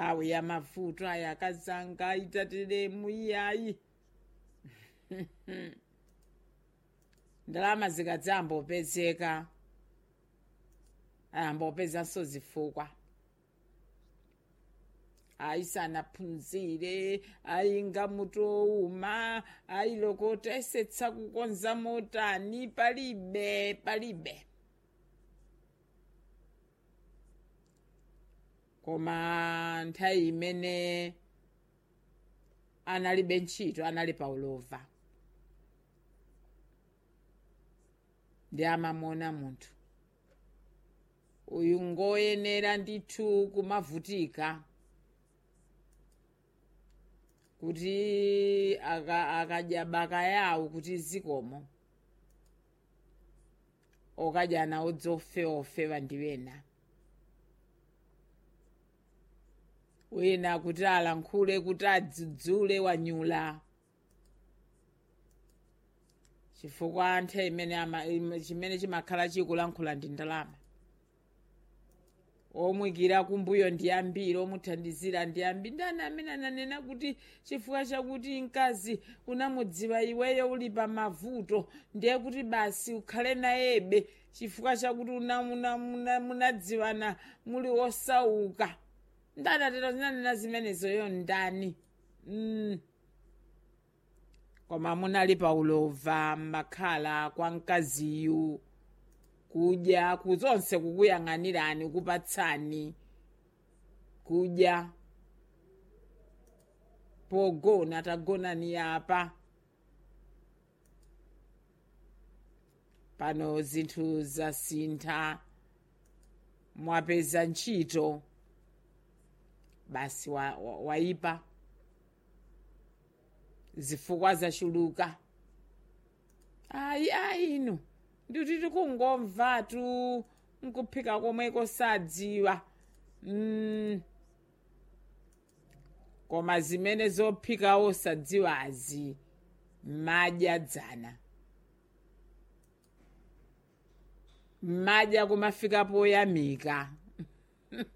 nthawi ya mavuto aya akazanga itateremu iyayi ndalama zikadzambopezeka ayambopezanso zifukwa ayisanaphunzire ayinga mutouma ayilokota esetsa kukonza motani palibe palibe koma nthawi imene analibe ntchito anali paulova ndi amamona munthu uyu ngoyenera ndithu kumavutika kuti akadya baka yawo kuti zikomo okadya nawo dzofeofewa ndi wena wina kuti alankhule kuti adzudzule wanyula chifukwa nthawi imene chimene chimakhala chikulankhula ndi ndalama omwikira kumbuyo ndi ambiri omuthandizira ndi ambiri ndani amene ananena kuti chifukwa chakuti mkazi unamudziwa iweyo uli pa mavuto ndiye kuti basi ukhale nayebe chifukwa chakuti munadziwana muli osauka ndani atero zinanena zimenezoyo ndani mm. koma munali paulova makhala kwa mkaziyu kudya kuzonse kukuyang'anirani kupatsani kudya pogona tagonani apa pano zinthu zasintha mwapeza ntchito basi waipa wa, wa zifukwa zachuluka ayi ayi ino ndikuti tikungomvatu nkuphika komweko sadziwa mm. koma zimene zophika osadziwazi madya dzana madya kumafika poyamika